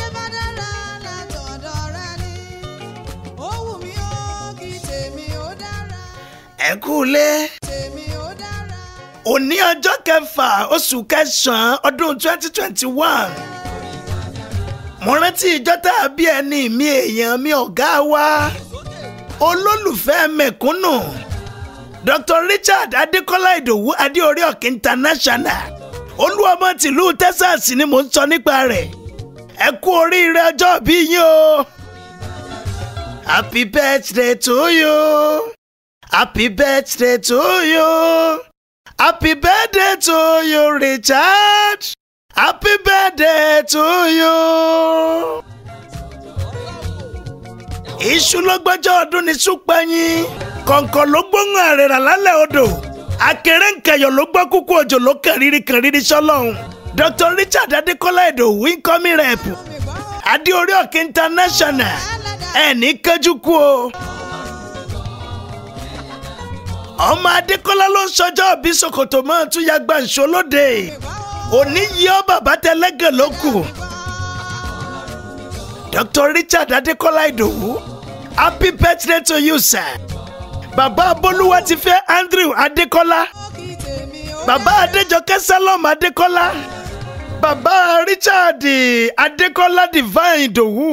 bá dára látọ̀dọ̀ rẹ ni ó wù mí ó kí tèmi ó dára ẹ kú lé tèmi ó dára. òní ọjọ́ kẹfà oṣù kẹsàn-án ọdún 2021 mo rántí ìjọ tá a bí ẹni mi èèyàn mi ọ̀gá wa olólùfẹ́ mẹ̀kúnnù Dr. Richard Adékọ́lá Ìdòwú Adéorí Ọ̀kìn International olúọmọ tìlú Texas ni mò ń sọ nípa rẹ̀ ẹ kú oríire ọjọ́ bí yín o happy birthday to you happy birthday to you. Happy birthday to you, Richard. Happy birthday to you. Iṣu ló gbọ́jọ́ ọdún ní súpẹ́yìn. Kọ̀ǹkọ̀ ló gbóhùn àrẹ̀rà lálẹ́ odò. Akèrè nkẹyọ̀ ló gbọ́ kúkú òjò ló kẹ̀rìírí kẹ̀rìírí sọ́lọ́hún. Dr. Richard Adékọ́lá Ìdòwú incoming rep. Adéorí Ọ̀kìn International. Ẹni kẹjú kú o ọmọ adékọ́lá ló ń sọjọ́ bí ṣòkòtò mọ́ tún ya gbàǹṣó lóde òní yí ọ bàbá tẹlẹ́gàn ló kù Dr. Richard adékọ́lá ìdòwú happy birthday to you sir bàbá abolúwa ti fẹ́ Andrew adékọ́lá kí tèmi ó bàbá adéjọkẹ́ salom adékọ́lá bàbá Richard adékọ́lá divine ìdòwú.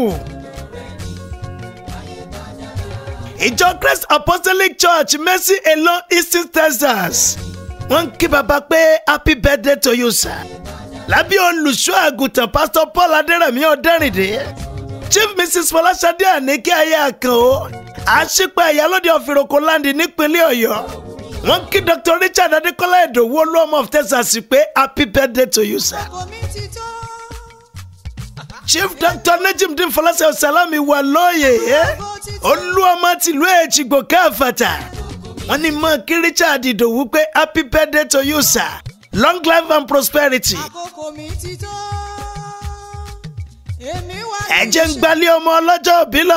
ìjọ Christ Apostolic Church Mercy Elon Eastern Texas wọ́n ń kí baba pé happy birthday to you sir lábí olùṣọ́ àgùntàn pastor Paul Adérẹ̀mí Ọ̀dẹ́rìndé Chief Mrs Fọláṣadé Àníkí ayé àkànó àṣìpẹ́ ìyálóde ọ̀fìròkò láǹdì nípínlẹ̀ Ọ̀yọ́ wọ́n kí Dr. Richard Adékọ́lá Ìdòwú olúọmọ of Texas pé happy birthday to you sir. kò mí ti tó. Chief Dr. Najimdin Fọláṣẹ́ Ọ̀sálàmì wà lóye ẹ́ olúọmọ tìlú èjìgbò káfàtà wọ́n ní mọ́ kí Richard Ìdòwú pé happy birthday to you sir long life and prosperity. àkókò mi ti tó. èmi wà ẹ jẹ́ ń gbalẹ̀ ọmọ ọlọ́jọ́ òbí lọ.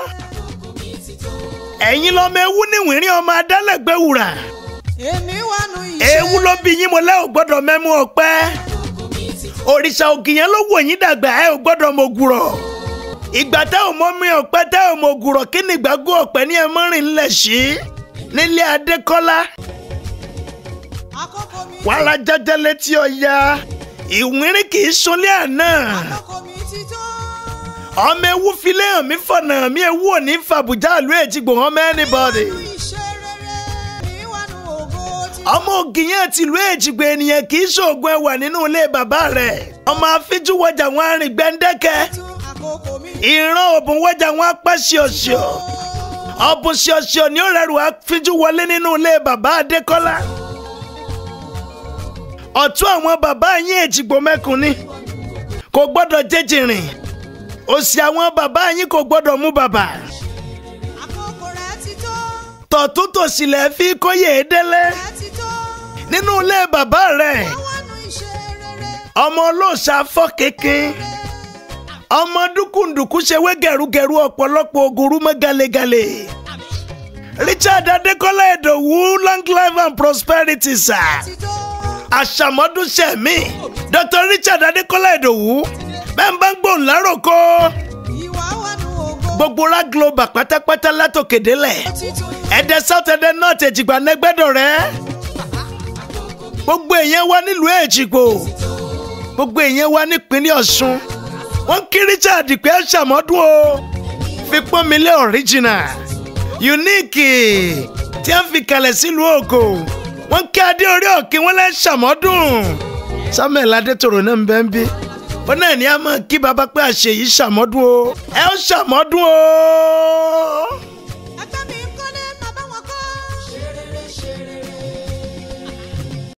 ẹ̀yin lọ́mọ ewu níwìnrín ọmọ adálẹ̀gbẹ́ wùrà. èmi wà nù iṣẹ́. ewu ló bí yín mo lẹ́ ò gbọ́dọ̀ mẹ́mú ọpẹ́. òrìṣà ògìyàn ló wò yín dàgbà ẹ ò gbọ́dọ̀ mọ ògùrọ̀. ìgbà tẹ́ ò mọ mi ọpẹ́ tẹ́ ò mọ ògùrọ̀ kí ni ìgbàgbọ́ ọpẹ́ ní ẹ mọ́rin ńlẹ̀ sí. nílé adékọ́lá àkókò mi wàrà jẹjẹ létí ọya ìwìnrín kì í sunlé àná. àkókò mi ti tó. ọmọ ewu filé hàn mí fọ̀nà mi ewu ò ní fàbùjá ìlú èjìgbò hàn mọ́ anybody. nù iṣẹ́ rere. èmi wà nù ògo ti ọmọ ògìyàn tìlú èjìgbò ènìyàn kì í ṣoògùn ẹwà nínú ilé bàbá rẹ̀ ọmọ afíjú wọjà wọn arìn gbẹ̀ndẹ́kẹ́ tó. àkókò mi ìran òbùn wọjà wọn apá ṣíọṣíọ ọ̀bùn ṣíọṣíọ ni ó rẹrù afíjú wọlé nínú ilé bàbá adékọ́lá ọ̀tún àwọn bàbá yín èjìgbò mẹ́kùn ni kò gbọ́dọ̀ jẹjìrìn òsì àwọn bàbá yín kò gbọ́dọ̀ mú bàbá àkókò rẹ ti tó. tọ̀tún tòsìlẹ̀ fi kóyè délé rẹ ti tó. nínú ilé bàbá rẹ̀. wà nù iṣẹ́ rere. ọmọ olóòṣà fọ́ kékin ọmọ dúkùndùkú ṣe wé gẹ̀rúgẹ̀rú ọ̀pọ̀lọpọ̀ ògùrú mọ́ galegale Richard Adékọ́lá Ìdòwú long life and prosperity sir ti tó. àṣàmọ́dún ṣẹ̀mí Dr. Richard Adékọ́lá Ìdòwú bẹ́ẹ̀ bá ń gbóhùn láròkó ìwà wà nù ògo gbogbo ra global pátápátá látòkèdélẹ̀ ti tó. ẹ̀dẹ̀ south ẹ̀dẹ̀ north èjìgbà nẹ́gbẹ́dọ̀ rẹ̀ gbogbo èèyàn wá nílùú èjìgbò gbogbo èèyàn wá nípínlẹ̀ ọ̀ṣun wọ́n kí richard pé ẹ ṣàmọ́dún o fi pọ́n mi lé original unique tí a fi kalẹ̀ sílùú ògo wọ́n kí adé orí òkè wọ́n lẹ́ ṣàmọ́dún samuel adétòrò náà ń bẹ́ ń bí ó náà ní a máa kí baba pé àṣeyìí ṣàmọ́dún o ẹ ó ṣàmọ́dún o.